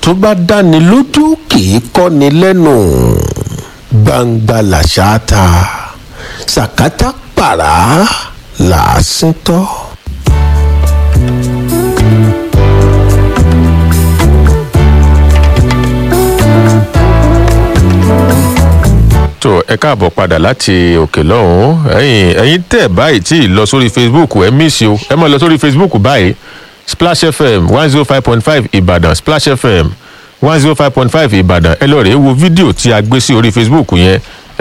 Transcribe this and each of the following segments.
tó bá dáni lójú kì í kọ́ni lẹ́nu gbangba làṣà ta sàkátà pàrà làásìn tọ́. tó ẹ káàbọ̀ padà láti òkè lọ́hùn-ún ẹ̀yin ẹ̀yin tẹ̀ báyìí tí ì lọ sórí facebook ẹ mísì o ẹ máa lọ sórí facebook báyìí splash fm one zero five point five ìbàdàn splash fm one zero five point five ìbàdàn ẹ lọ rèé wo fídíò tí a gbé sí orí facebook yẹn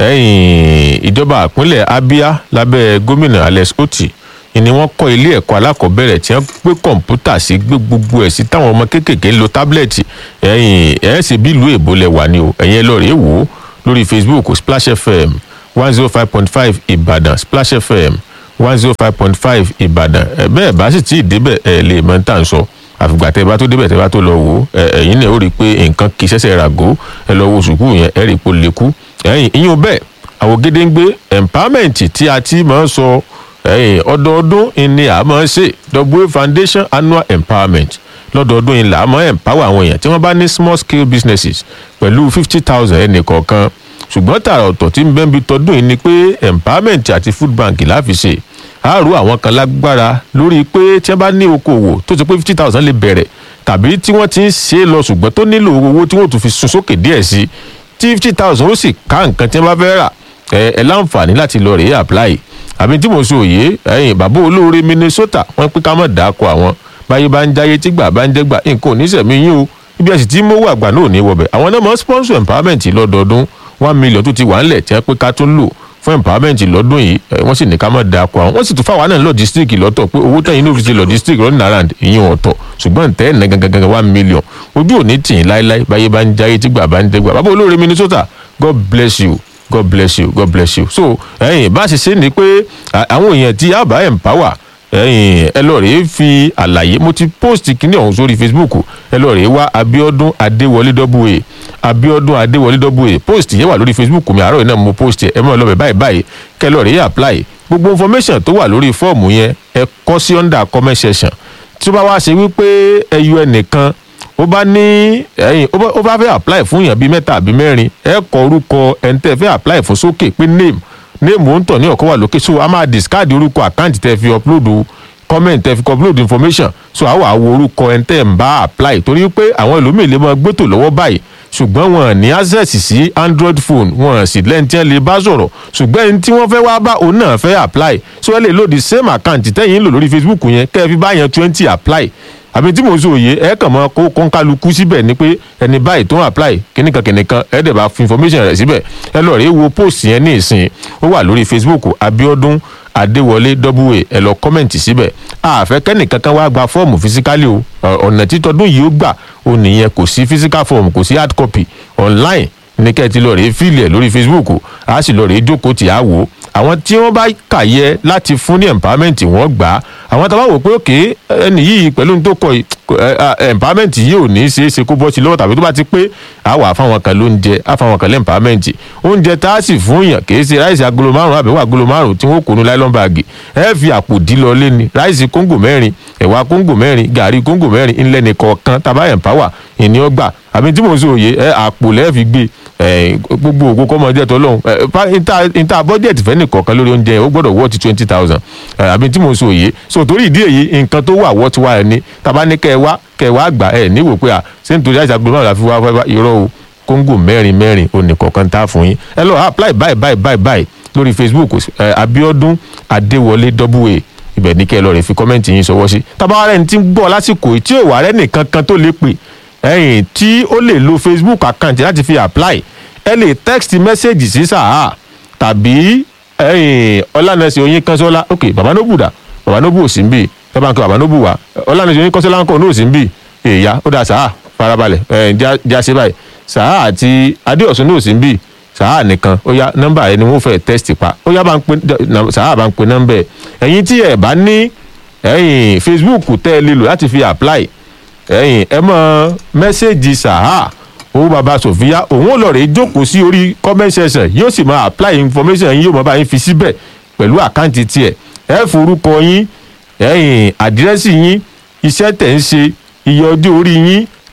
ẹ̀yin ìjọba àpínlẹ̀ abia lábẹ́ gómìnà alex oti ni wọ́n kọ́ ilé ẹ̀kọ́ alákọ̀ọ́bẹ̀rẹ̀ tí wọ́n gbé kọ̀ǹpútà sí gbé gbogbo ẹ̀ sí táwọn ọmọ kéékèèké ń lo tábìlẹ̀tì ẹ̀yin ẹ̀ ṣe bí ìlú èbó lẹ wà ní o ẹ̀yin ẹ lọ rèé wò ó lórí facebook splash fm one zero five point five ìbàdàn splash fm one zero five point five ìbàdàn ẹ bẹ́ẹ̀ bá sì tí ì débẹ̀ ẹ lè mọ tá à ń sọ àfìgbà tẹ bá tó débẹ̀ tẹ bá tó lọ wò ó ẹ ẹ̀yin náà ó rí i pé nǹkan kì í ṣẹ̀ṣẹ̀ ràgó ẹ lọ wo sùkúù yẹn ẹ rí i pé ó lékú ẹ̀yin ìyún bẹ́ẹ̀ àwọn gédéǹgbé empowerment tí a ti máa ń sọ ẹ̀yin ọdọọdún ni a máa ń ṣe w foundation annual empowerment lọ́dọọdún yìí là á mọ́ empower àwọn èèyàn tí wọ́n bá ní small scale businesses pẹ̀lú fifty thousand ẹnì kọ̀ọ̀kan ṣùgbọ́n tààrà ọ̀tọ̀ tí ń bẹ́ẹ̀ bí tọdún yìí ni pé empowerment àti food bank láfi ṣe àárò àwọn kan lágbára lórí pé tí wọ́n bá ní okòwò tó ti pé fifty thousand lè bẹ̀rẹ̀ tàbí tí wọ́n ti ń ṣe é lọ ṣùgbọ́n tó nílò owó tí wọ́n tún fi sun sókè díẹ̀ sí tí fifty thousand ó sì ká nǹkan tí wọ́n bá fẹ́ rà ẹ ẹ láǹfààní láti lọ rèé apply àbí tí mo sọ òye ẹ̀yìn bàbá olóore minnesota wọ́n pín ká mọ̀ dáko àwọn báyé bá ń jáyé tí gbà bá ń jẹ́gbà nǹkan ò ní sẹ̀mí yín o ibi ẹ̀sìn tí mówó àgbà náà ò ní wọbẹ̀ àwọn náà mọ̀ sponsor empowerment lọ́dọọdún one million tó ti wà ńlẹ̀ tí wọ́n pé ká tún lò fún empowerment lọ́dún yìí wọ́n sì ní ká má da akọ àwọn wọ́n sì tún fáwọn náà logistic lọ́tọ̀ pé owó tẹ̀yìn ní òfìsì logistic running around ìyẹn ọ̀tọ̀ ṣùgbọ́n tẹ́ ẹ̀ ná gangan one million ojú ò ní tì í láéláé báyé bá ń jáyé tí gbà bá ń jẹ́gbà bàbá olóore minnesota god bless you god bless you god bless you so ẹ̀yìn bá ṣe ṣe ni pé àwọn èèyàn tí a bá empower ẹyìn ẹ lọ rèé fi àlàyé mo ti post kíní ọ̀hún sórí facebook ẹ lọ rèé wá abiodun adéwọlé w abiodun adéwọlé w post yẹn wà lórí facebook mi àárọ̀ yìí náà mo post ẹ mọ̀ lọ́bẹ̀ báyìí báyìí kẹ lọ rèé apply gbogbo information tó wà lórí fọ́ọ̀mù yẹn ẹ kọ́ sí under comment section tí ó bá wá ṣe wípé ẹ yọ ẹnìkan ó bá ní ẹyìn ó bá fẹ́ apply fún yàn bíi mẹ́ta àbí mẹ́rin ẹ kọ orúkọ ẹni tẹ́ fẹ́ apply fún sókè pé name néèmù ó ń tọ̀ ní ọ̀kọ́ wà lókè so a máa discard orúkọ àkáǹtì tẹ́ fi upload comment tẹ́ fi upload information so a wà wo orúkọ ẹni tẹ́ ń bá apply torí pé àwọn ẹlòmíì lè máa gbẹ́tò lọ́wọ́ báyìí ṣùgbọ́n wọn ní access sí android phone wọn sì lẹ́ni tí wọ́n lè bá sọ̀rọ̀ ṣùgbọ́n ẹni tí wọ́n fẹ́ wá bá òun náà fẹ́ apply so ẹ lè lo the same account tẹ́yìn ń lò lórí facebook yẹn kẹ́ ẹ fi bá yẹn twenty apply àbí tí mo sọ òye ẹ kàn mọ kó kọ́ńkálukú síbẹ̀ ni pé ẹni báyìí tó ń apply kíníkan kíníkan ẹ dẹ̀ bá fi information rẹ̀ síbẹ̀ ẹ lọ rèé wo post yẹn ní ìsìn ó wà lórí facebook abiodun adéwọlé wa ẹ lọ kọ́mẹ̀ntì síbẹ̀ àfẹ́ kẹ́nìkan kan wá gba fọ́ọ̀mù fisikálì o ọ̀nà títọ́dún yìí ó gbà ó nìyẹn kò sí physical form kò sí hard copy online ní kẹ́ ẹ ti lọ rèé fíìlì ẹ̀ lórí facebook a sì lọ rèé jókòó tì á wò ó àwọn tí wọ́n bá kà yẹ láti fún ní empowerment wọ́n gbà á àwọn tá a bá wò pé òkè ẹni yìí pẹ̀lú tó kọ empowerment yìí ò ní í ṣeé ṣe kó bọ́ sí lọ́wọ́ tàbí tó bá ti pé a wà fáwọn kan lóúnjẹ a fáwọn kan lé empowerment oúnjẹ tá a sì fún yàn kì í ṣe ráìsì agolo márùn àbẹ̀wò agolo márùn tí wọ́n kó nu nylon bag ẹ fi àpò dí lọ lé ní ráìsì kóńgò mẹ́rin ẹ̀wà kóńgò mẹ́rin gàrí kóńgò mẹ́rin ńlẹ́ nìkọ̀ọ̀kan tàbá empower ìní ọgbà àbí tí mo sọ òye ẹ àpò lẹ́ẹ̀ fi gbé gbogbo ògo kọ́mọ jẹ́ tọ́lọ́hún níta bọ́jẹ̀tì fẹ́ nìkọ̀ọ̀kan lórí oúnjẹ ó gbọ́dọ̀ wọ́ọ̀tì twenty thousand àbí tí mo sọ òye so torí ìdí èyí nǹkan tó wà wọ́ọ̀tì wa ẹ̀ ní tàbá ní kẹ́ ẹ wá kẹ́ ẹ wá gbà ẹ̀ níwò pé à ṣé nítorí àìsàn gbọ́dọ̀ la fi wá wá irọ́ o kóńgò mẹ́rin mẹ́rin onìkọ̀ọ̀kan tá a fún yín ẹ lọ apply báyìí báyìí báyìí báyìí lórí facebook abiodun adéwọlé wa ibẹ̀ ní kẹ́ ẹ lọ rẹ̀ fi kọ́mẹ́ǹtì yín sọwọ́ sí tàbá rẹ̀ ní ti ń gbọ́ lásìkò tí ò wà rẹ́ nìkan kan tó lè pè ẹ̀yìn tí ó lè lo facebook account láti fi apply ẹ lè text message sí sàá tàbí ẹ̀yìn ọlànàṣẹ oyin kánṣọlá ok baba nobu dà baba nobu ò sí ń bì ẹ bá ń kọ baba nobu wá ọlànàṣẹ oyin kánṣọlá ń kọ ní ò sí ń bì èèyà ó dà sàá farabalẹ̀ ẹ̀ jáse báyìí sàá àti adéọ̀sùn ní ò sí ń bì sàá nìkan ó yá nọ́mbà ẹni wọ́n fẹ́ test pa ó yá bá ń pe sàá bá ń pe nọ́mbà ẹ̀ ẹ̀yin tí ẹ̀ bá ní ẹ̀yìn facebook tẹ́ ẹ lè lò láti fi apply ẹ̀yìn ẹ mọ mẹ́sẹ̀gì sàá owó baba sofia òun ò lọ rè jókòó sí orí comment section yóò sì máa apply information yín yóò máa bá yín fi síbẹ̀ pẹ̀lú àkáǹtì tiẹ̀ ẹ forúkọ yín ẹ̀yìn àdírẹ́sì yín iṣẹ́ tẹ̀ ń ṣe iye ọjọ́ orí yín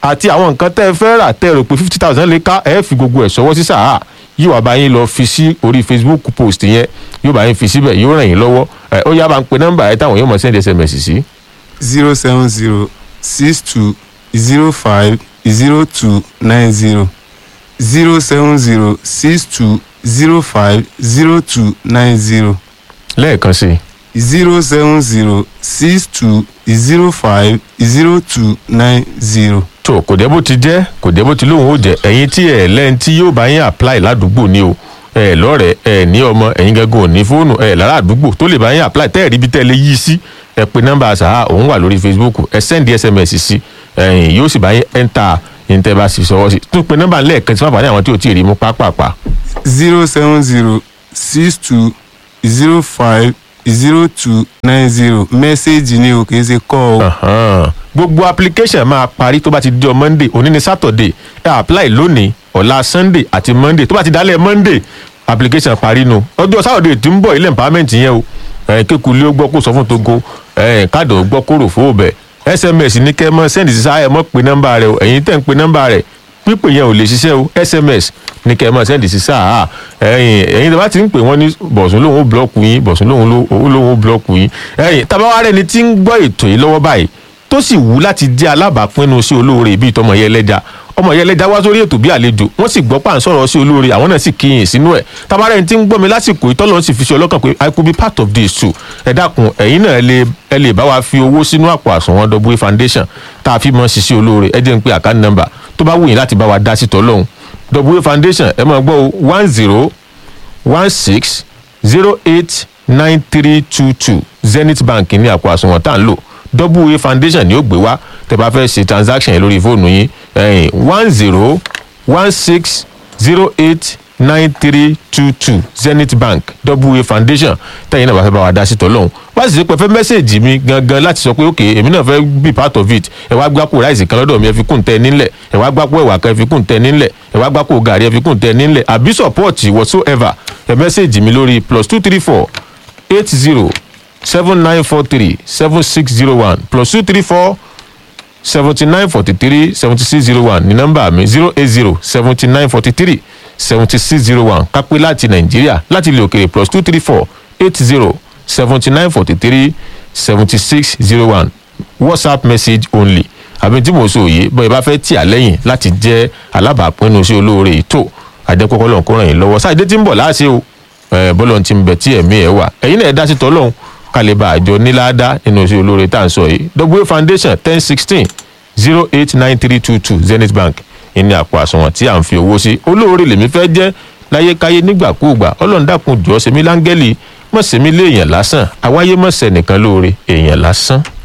àti àwọn nǹkan tẹ́ ẹ fẹ́ rà tẹ́ ẹ rò pé fifty thousand lè ká ẹ fi gbogbo ẹ̀ sọwọ́ sí sàá yóò wá bá yín lọ fi sí orí facebook post yẹn yóò bá yín fi síbẹ̀ yóò ràn yín lọ́wọ́ ẹ ó yá bá ń pe nọ́mbà ẹ táwọn yóò mọ̀ send sms sí. zero seven zero six two zero five zero two nine zero zero seven zero six two zero five zero two nine zero lẹ́ẹ̀kan sí i zero seven zero six two zero five zero two nine zero. tó kò dé bó ti jẹ́ kò dé bó ti lóun ó jẹ́ ẹ̀yin tí ẹ̀ lẹ́yìn tí yóò bá yín apply ládùúgbò ni o ẹ̀ lọ́rẹ̀ẹ́ ẹ̀ ní ọmọ ẹ̀yin gẹ́gẹ́ ò ní fóònù ẹ̀ lára àdúgbò tó lè bá yín apply tẹ́ ẹ̀ rí bí tẹ́ ẹ lè yí sí ẹ pe nọ́mbà àṣà òun wà lórí facebook ẹ send sms sí ẹ̀yìn yóò sì bá yín enter ìǹtẹ́ bá sì sọwọ́ sí tún pe nọ́mbà lẹ́ẹ̀kan tí wọ́n bá ní àwọn tí ò tí ì rí mú pápápá zero seven zero six two zero five zero two nine zero mẹ́sẹ̀gì ni o kì í ṣe kọ́ ọ. Ahan. gbogbo application máa parí tó bá ti di ọ monday òní ni saturday ẹ apply lónìí ọ̀la sunday àti monday tó bá ti dálẹ̀ monday application parí nu ọjọ́ saturday tí ń bọ̀ ilé empowerment yẹn o ẹ̀ kékulé ó gbọ́ kó sọ fún togo ẹ̀ káàdọ̀ ó gbọ́ kó rò fún òbẹ̀ sms ní kẹ́ ẹ mọ́ send sí sáyẹ mọ́ pé nọ́mbà rẹ o ẹ̀yin tẹ̀ ń pe nọ́mbà rẹ pípé yẹn ò lè ṣiṣẹ́ o sms ní kẹ́ ẹ mọ́ send sí sáà ẹ̀yin ẹ̀yin tí a bá ti ń pè wọ́n ní bọ̀sùn lòun ó blọ́ọ̀kù yín bọ̀sùn lòun ló- ó lòun ó blọ́ọ̀kù yín ẹ̀yin tabawa rẹ ni tí ń gbọ́ ètò yìí lọ́wọ́ báyìí tó sì wù láti jẹ́ alábàápínu sí olóore bíi tọmọ yẹn lẹ́jà ọmọ yẹn lẹ́jà wá sórí ètò bí àlejò wọ́n sì gbọ́ pà ń sọ̀rọ̀ sí olóore àwọn náà sì kíyìn sínú ẹ̀ tabarẹ́ ní tí ń gbọ́ mi lásìkò ìtọ́lọ́ sì fi ṣe ọlọ́kàn pé i could be part of this too ẹ dákun ẹ̀yin náà ẹ lè ẹ lè bá wa fi owó sínú àpò àsùnwọ̀n w foundation tá a fi mọ́ ṣiṣẹ́ olóore ẹ jẹ́ ń pe àkáǹtì nọ́mbà tó bá wù yín láti bá wa dá sí tọ́lọ́hún w foundation ẹ máa gbọ́ o one zero one six zero eight nine three two two zenith bank ní àpò àsùnwọ̀n tá à ń lò wa foundation ni ó gbé wá tẹ́ bá fẹ́ ṣe transaction yẹn lórí fóònù yín ẹ̀yìn one zero one six zero eight nine three two two zenith bank wa foundation tẹ́yìn náà bá fẹ́ bá wa dá sí tọ́lọ́hún wá sì ṣe pé fẹ́ mẹ́sẹ̀gì mi gangan láti sọ pé ok èmi náà fẹ́ be part of it ẹ wá gbáko ráìsì kan lọ́dọ̀ mi ẹ fi kún tẹ nílẹ̀ ẹ wá gbáko ẹ̀wà kan ẹ fi kún tẹ nílẹ̀ ẹ wá gbáko gàrí ẹ fi kún tẹ nílẹ̀ àbí support whatsoever ẹ mẹ́sẹ̀gì mi lórí plus two three four eight zero seven nine four three seven six zero one plus two three four seventy nine forty three seventy six zero one ní nọ́mbà mi zero eight zero seventy nine forty three seventy six zero one kápẹ́ láti nàìjíríà láti ilẹ̀ òkèrè plus two three four eight zero seventy nine forty three seventy six zero one whatsapp message only àbí tí mo sọ òye bọ́ ẹ bá fẹ́ tì á lẹ́yìn láti jẹ́ alábàápínu sí olóore ètò àjẹkọ́kọ́ lọ́n kó ràn yín lọ́wọ́ sáà dé tí ń bọ̀ láàṣẹ o ẹ bọ́lọ̀ ti ń bẹ̀ tí ẹ̀mí ẹ̀ wà ẹ̀yin náà ẹ̀ dá sí tọ́lọ́hún kálíbà àjọ níláàdá nínú sí olóore tá à ń sọ yìí w foundation ten sixteen zero eight nine three two two zenith bank ìní àpò àsùnwọ̀n tí à ń fi owó sí olóore lèmi fẹ́ jẹ́ láyékáyé nígbàkúùgbà ọlọ́run dákun jọ́ sẹ́mi láńgẹ́lì mọ̀ sẹ́mi léèyàn lásán àwáyé mọ̀ sẹ́nìkan lóore èèyàn lásán.